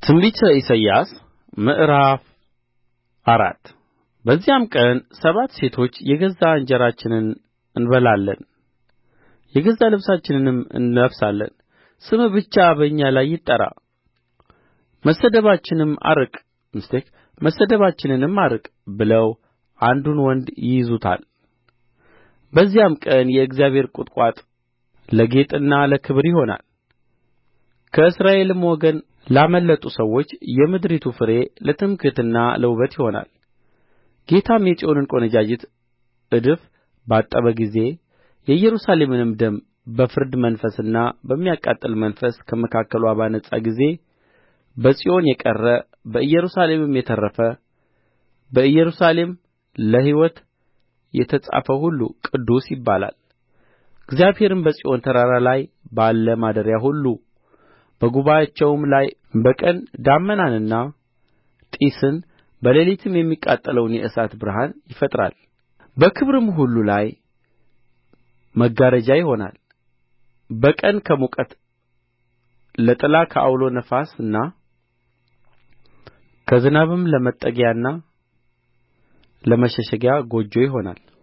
ትንቢተ ኢሳይያስ ምዕራፍ አራት በዚያም ቀን ሰባት ሴቶች የገዛ እንጀራችንን እንበላለን የገዛ ልብሳችንንም እንለብሳለን ስምህ ብቻ በእኛ ላይ ይጠራ መሰደባችንም አርቅ መሰደባችንንም አርቅ ብለው አንዱን ወንድ ይይዙታል በዚያም ቀን የእግዚአብሔር ቍጥቋጥ ለጌጥና ለክብር ይሆናል ከእስራኤልም ወገን ላመለጡ ሰዎች የምድሪቱ ፍሬ ለትምክሕትና ለውበት ይሆናል ጌታም የጽዮንን ቈነጃጅት እድፍ ባጠበ ጊዜ የኢየሩሳሌምንም ደም በፍርድ መንፈስና በሚያቃጥል መንፈስ ከመካከልዋ ባነጻ ጊዜ በጽዮን የቀረ በኢየሩሳሌምም የተረፈ በኢየሩሳሌም ለሕይወት የተጻፈ ሁሉ ቅዱስ ይባላል እግዚአብሔርም በጽዮን ተራራ ላይ ባለ ማደሪያ ሁሉ በጉባኤአቸውም ላይ በቀን ደመናንና ጢስን በሌሊትም የሚቃጠለውን የእሳት ብርሃን ይፈጥራል በክብርም ሁሉ ላይ መጋረጃ ይሆናል በቀን ከሙቀት ለጥላ ከዐውሎ ነፋስና ከዝናብም ለመጠጊያና ለመሸሸጊያ ጎጆ ይሆናል